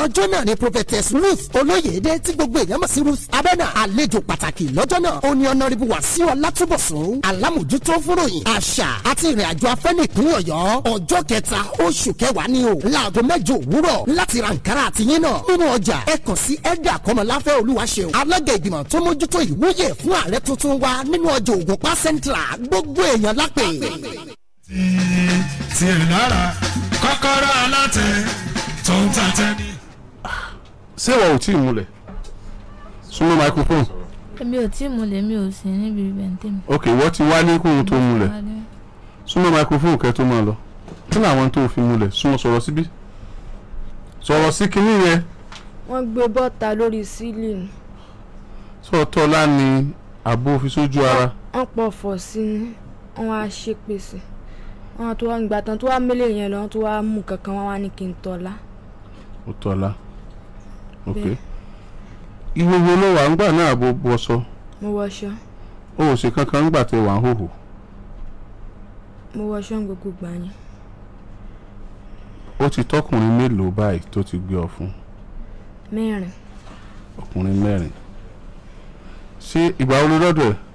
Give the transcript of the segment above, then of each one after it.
ọjọ́ náà ni prophetess ruth olóyèdè tí gbogbo èèyàn mọ̀ sí ruth abẹ́nà àlejò pàtàkì lọ́jọ́ náà ó ní ọ̀nàrẹ́bù wàsíù ọlátúbọ̀sún alámòjútó fúnròyìn àṣà àti ìrìn àjò afẹ́ ní ìpínlẹ̀ ọ̀yọ́ ọjọ́ kẹta oṣù kẹwàá ni o láago mẹ́jọ òwúrọ̀ láti ra nkárà àti yín náà nínú ọjà ẹ kàn sí ẹ̀dà kọ́mọláfẹ́ olúwaṣeun alága ìgbìmọ̀ tó mójútó ìwúyè fún ààrẹ tuntun wa nínú ọjà ògùnpá central gbogbo èèyàn lápè. tí ẹ lára kọ́kọ́rọ́ alátẹ tó ń tàtẹ́ ní. ṣé ìwọ ò tí ì múlẹ̀ súnmọ́ microphone èmi ò tí ì múlẹ̀ mi ò sí níbi ìbẹ̀ǹtẹ̀ mi. ok ìwọ ti wá ní kóhun tó múlẹ̀ súnmọ́ microphone kẹ́ tó máa lọ kí ni àwọn tó fi múlẹ̀ súnmọ́ sọ̀rọ̀ síbí sọ̀rọ̀ sí kinní yẹn wọ́n gbé bọ́ta lórí sílìn sọ̀tọ́lá ni àbó fi sójú ara wọ́n pọ̀ fọ̀ sí ni wọ́n wá ṣépèsè wọ́n tó wá gbà tán tó wá mélé yẹn lọ wọ́n tó wá mú kankan wọ́n wá ní kí n tọ́lá ó tọ́lá ok Bẹ́ẹ̀. ìwòwò ló wà ńgbà náà àbó bọ́sọ mo wọṣọ ó ò ṣe kankan ńgbà tẹ wà ń hòhò mo wọṣọ ní gbogbo gbà yẹn ó ti tọkùnrin mélòó báyìí tó ti gbé ọ fún mẹ́rin ọkùnrin mẹ́rin ṣé ìgbà wo ló dọ́dọ̀ ẹ̀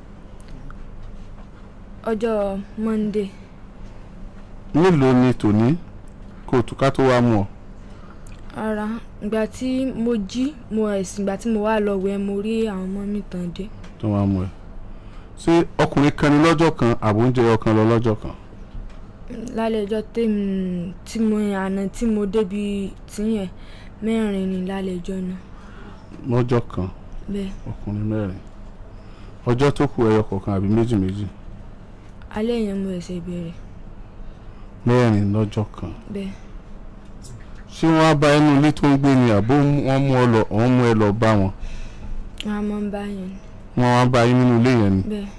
ọjọ́ monday mélòó ni tòní kó o tún ká tó wá mú ọ ara ìgbà tí mo jí mo ẹ̀sìn ìgbà tí mo wá lọ wẹ̀ mo rí àwọn ọmọ mi tàn dé tó wá mú ẹ ṣé ọkùnrin kan ní lọ́jọ́ kan àbóúnjẹ ọkàn lọ lọ́jọ́ kan lálẹ́ ọjọ́ tèmi tí mo àná tí mo débi tìyẹn mẹ́rin ni lálẹ́ ọjọ́ náà lọ́jọ́ kan bẹ́ẹ̀ ọkùnrin mẹ́rin ọjọ́ tó kù ẹyọ kọ̀ọ̀kan àbí méjì méjì alẹ́ yẹn mo ẹ̀sẹ̀ bẹ̀rẹ̀ mẹ́rin lọ́jọ́ kan bẹ́ẹ̀ ṣé wọ́n á bá ẹnu ilé tó ń gbé ni àbó wọ́n mú ọ lọ wọ́n mú ẹ lọ bá wọn wọ́n á mọ́ ń bá yẹn wọ́n á bá yín nínú ilé yẹn ni. bẹ́ẹ̀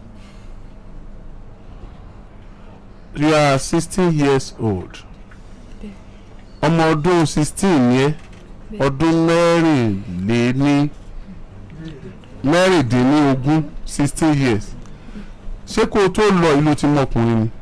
you are sixteen years old Bẹ́ẹ̀. ọmọ ọdún sixteen yẹn Bẹ́ẹ̀. ọdún mẹ́rìnléní mẹ́rìndínlógún sixteen years ṣé kó o tó lọ ìlú tí mọkùnrin ni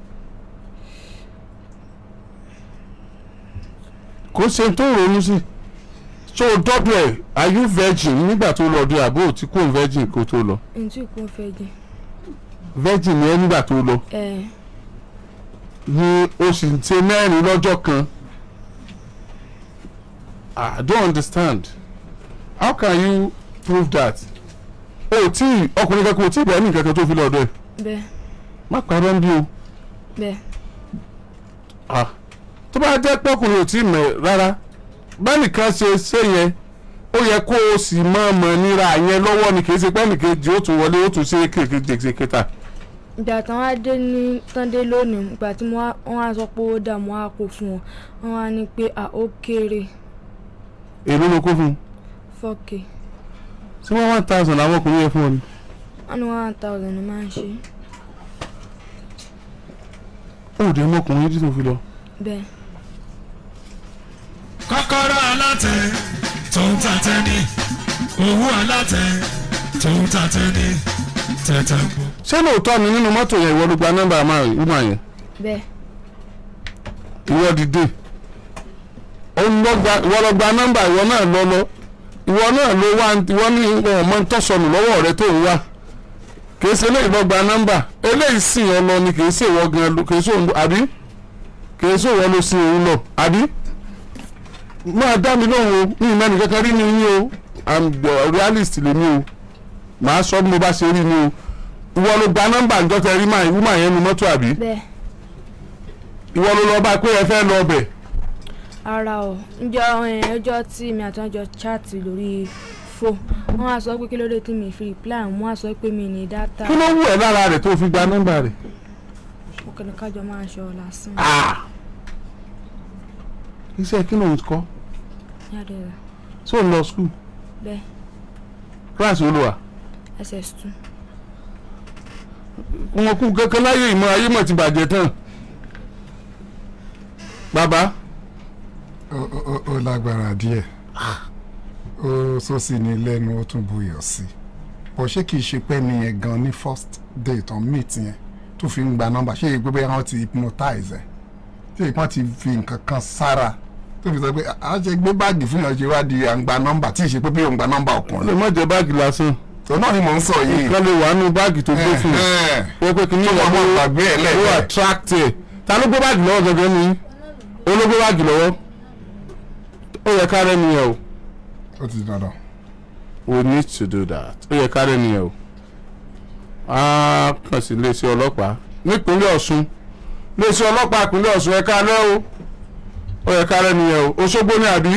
kò ṣe tó ronú sí so dọ́dọ̀ ẹ̀ are you virgin nígbà tó lọ ọdún àbó tí kò virgin kó tó lọ ẹni tí kò fẹ́ jẹ virgin ni ẹ nígbà tó lọ ẹ̀ ni o sì ń ṣe mẹ́rin lọ́jọ́ kan I don't understand how can you prove that o tí ọkùnrin kankan o tí ìbẹ̀rẹ̀ ní kankan tó fi lọ́dọ̀ ẹ̀ bẹ́ẹ̀ má parọ́ ń bí o bẹ́ẹ̀ ah tó bá jẹ́ pọ́kùnrin ò tí ì mọ̀ rárá bẹ́nìkan ṣe ṣe yẹn ó yẹ kó o sì mọ̀ mọ̀ níra yẹn lọ́wọ́ ni kì í ṣe pẹ́nìkejì ó tún wọlé ó tún ṣe kékeré kéta ìgbà tán wá dé ní tán dé lónìí ìgbà tí mo wá- wọ́n á sọ pé ó dà mo á kó fún wọn wọ́n á ní pé à ó kéré èló ló kó fún un fọ́ọ̀kì ṣé wọ́n one thousand làwọn ọkùnrin yẹn fún ọ ni. wọ́n ní one thousand ni máa ń ṣe ó dé mọ́kùnrin tí tó fi lọ. bẹ́ẹ̀ kọ́kọ́rọ́ alátẹ tó ń tàtẹ́ ní. owó alátẹ tó ń tàtẹ́ ní. tẹ̀tẹ̀ gbó. ṣé lóòótọ́ ni nínú mọ́tò yẹn ìwọ ló gba nọ́mbà máa wúmà yẹn bẹ́ẹ̀ ìwọ dìde òun ló gba- ìwọ lọ gba nọ́mbà ìwọ náà lọ lọ ìwọ náà ló wá ìwọ ní ọmọ ń tọ́sọnù lọ́wọ́ rẹ tó ń wá kìí ṣe eléyìí lọ gba nọ́mbà eléyìí sìn ọ lọ ni kìí ṣe ìwọ gan lọ kìí ṣe òun àbí kìí ṣe ìwọ ló sìn òun lọ àbí máa dá mi lóhùn o ní ìmọ̀ nìkan kan rí ni yín o i'm uh, realist lèmi o màá sọ bí mo bá ṣe rí ni o ìwọ ló gba nọ́mbà ǹjọ́ tẹ rí máa ìwúmà yẹn nu mọ́tò àbí bẹ́ẹ̀ ìwọ ló lọ bá pé ẹ fẹ́ lọ bẹ̀ ara ọ̀ ǹjọ́ ẹ̀, ọjọ́ tí mi àti wọn jọ chat lórí fò wọ́n á sọ pé kí ló dé tí mi fi reply wọ́n á sọ pé mi ní data kí ló wù ẹ́ lára rẹ̀ tó fi gba nọ́mbà rẹ̀. òkèlè kájọ máa ń ṣọ lásán iṣẹ́ kí ló ń kọ́ yàrá rẹ̀ ṣé ò ń lọ skul bẹ́ẹ̀ kíláàsì olùwà ss2 wọn kú kankan láyé ìmọ̀ ayé mọ̀ ti bàjẹ́ tán bàbá ó- ó ó- ó lágbára díẹ̀ ó sọ́sì ní lẹ́nu ó tún buyọ̀ sí i bọ̀ ṣé kìí ṣe pé ní yẹn gan ní first date on meet yẹn tó fi ń gba nọ́mbà ṣé ìgbé bẹ́ẹ̀ wọ́n ti hypnotize ẹ̀ ṣé ìpọ́n ti fi nǹkan kan sára tó fi sọ pé a ṣe gbé báàgì fún yàn ṣe wá di àǹgbà nọ́mbà tí ì ṣe pé bí òǹgbà nọ́mbà ó lè ọkùnrin má jẹ báàgì lásán tó náà ni mò ń sọ yìí kan lè wà nínú báàgì tó gbé fún un Ẹ̀hẹ́n. wọ́n pé kìíní tó ìyàwó máa gbàgbé ẹ̀ ó lẹ́ẹ̀kẹ́ attract ẹ̀ ta ló gbé báàgì lọ́wọ́ gẹ́gẹ́ ni ó ló gbé báàgì lọ́wọ́ ó yẹ ká rẹ́ni yẹn o ó ti di dandan we need to do that ó yẹ ká rẹ́ni yẹn o á kàn sí iléeṣẹ́ ọlọ́pàá nípínlẹ̀ Ọ̀ṣun iléeṣẹ́ ọlọ́pàá ìpínlẹ̀ Ọ̀ṣun ẹ̀ka alẹ́ o ó yẹ ká rẹ́ni yẹn o Òṣogbo ni àbí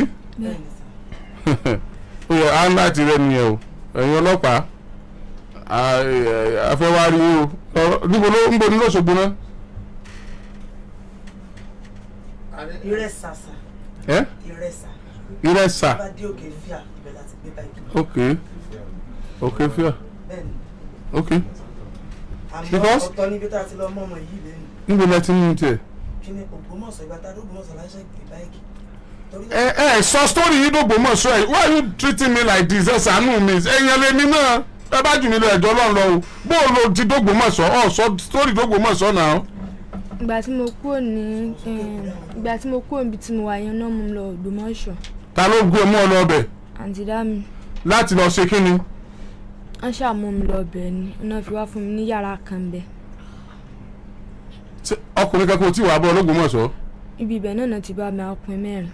ó yẹ á ń láti rẹ́ni yẹn o ẹ̀yin ọlọ́pàá a- ẹ- a fẹ́ wá rí o Ọ- níbo ló ń bo ní lọ́sọ̀gbọ́n náà ìrẹsà sà ẹ́ ìrẹsà ìrẹsà bá dé òkè fíà ibẹ̀ láti gbé báyìí ok ok fíà bẹ́ẹ̀ ni ok àmọ́ Because- ọ̀tọ̀ níbi tá a ti lọ mọ́ ọmọ yìí lẹ́nu níbo lẹ ti ń mú tiẹ̀. kí ni Ògbómọ̀ṣọ́ ìgbà tá a dé Ògbómọ̀ṣọ́ láṣẹ gbé báyìí torí ẹ ẹ sọ story yìí dògbò mọ̀ sọ ẹ why you treating me like this ẹ ṣàánú mi ẹ̀yàn lèmi náà ẹ bá jù mí lọ ẹ̀jọ́ lọ́n lọ o bó o lo ti dògbò mọ̀ sọ ọ sọ story dògbò mọ̀ sọ náà. ìgbà tí mo kúrò ní eh, ìgbà tí mo kúrò níbi tí mo wà yẹn náà mo lọ Ògbómọ̀ṣọ́ ta ló gbé ọmọ lọ ọbẹ̀ àǹtí dá mi láti lọ ṣe kíni. wọ́n ṣàmú mi lọ bẹ̀ ni iná fi wá fún mi ní yàrá kan bẹ̀ Ṣé ọkùnrin kankan ò tí wàá bọ ológun mọ̀ sọ. ibi ibẹ̀ náà náà ti bá mi ọkùnrin mẹ́rin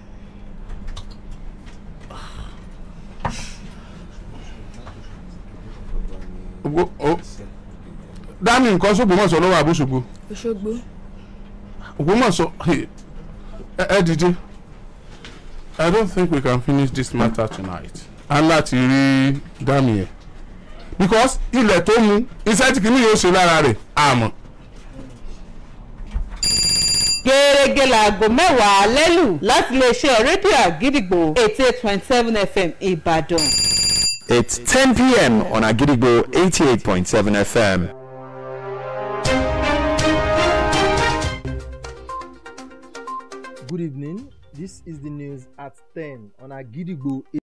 Ògbó- ó- dání nǹkan sógbómọ̀ṣọ́ lọ́wọ́ àbúṣogbo Òṣogbo Ògbómọ̀ṣọ́ hey, ẹ ẹ dìde I don't think we can finish this matter tonight a láti rí dami yẹn because ilẹ̀ tó mu iṣẹ́ tí kìíní yóò ṣe lára rẹ̀ àmọ́ gẹ́gẹ́ láago mẹ́wàá lẹ́lù láti iléeṣẹ́ rédíò àgídìgbò eighty eight point seven fm ìbàdàn. It's 10 p.m. on Agidigbo 88.7 FM. Good evening. This is the news at 10 on Agidigbo